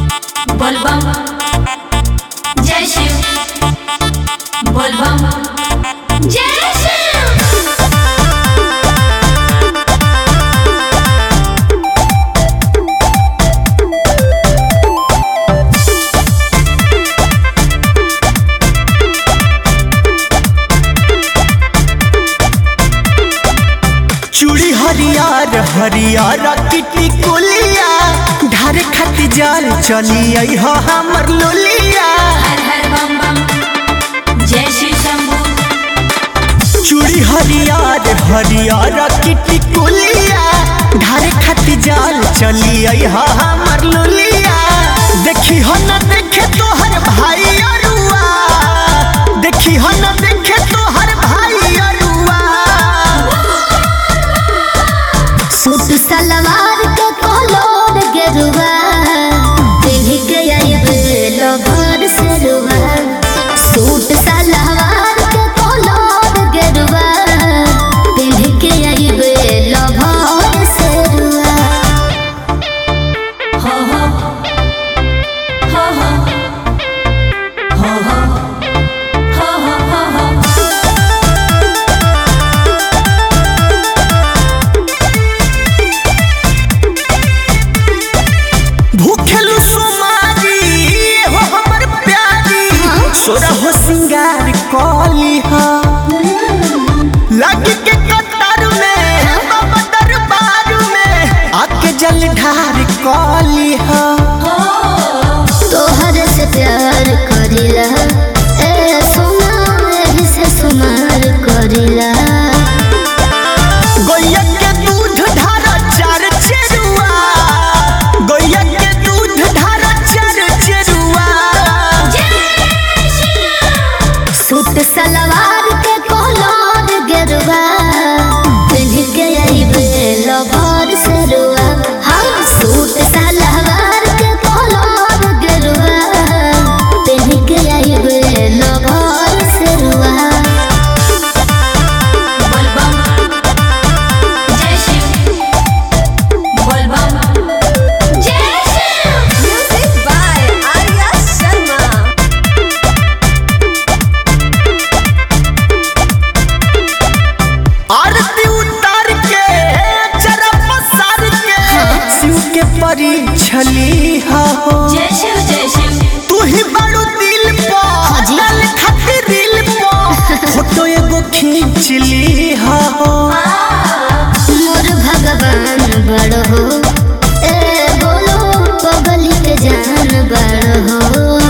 बोलबम जय शिव बोलबम जय शिव चूड़ी हरियर हरियर किटी कुलिया ढारे खाती जाल चली आई हो हमर लोलिया हर हर बम बम जय शिव शंभू चूड़ी हरियर हरियर किटी कुलिया ढारे खाती जाल चली आई हो हमर लोलिया देखी हो न देखे तोहर भाई अरुआ देखी हो न देखे तोहर भाई अरुआ सूट सलवार के कलर गेरुआ पिन्ह के आइबे लभर सेरुआ सूट सलवार के कलर गेरुआ पिन्ह के आइबे लभर सेरुआ हो हो हो हो हो हो हो हो हो हो भूखेलु सुमारी हो हमर प्यारी सोरा हो सिंगार कली हा लग के कतार में बाबा दरबार में आके जल ढार कली हा तोहर से प्यार करिला ए सोना एही से सुमार करिला गैया के दूध ढार चार चेरुआ गैया के दूध ढार चार चेरुआ सूट सलवार के कलर गेरुआ पिन्ह के आइबे लभर सेरुआ हाँ सूट सलवार के कलर गेरुआ पिन्ह के आइबे लभर सेरुआ बोलबम जय शिव बोलबम जय Shiv Music by Arya Sharma. आरती उतार के जरा पसार के शिव के परी छली हा हो जय शिव जय शिव तू ही बड़ू दिल पो हाजी। डाल खातिर दिल पो फोटो एगो खींच ली हा हो मोर भगवान बड़ हो ए बोलो पगली के जान बड़ हो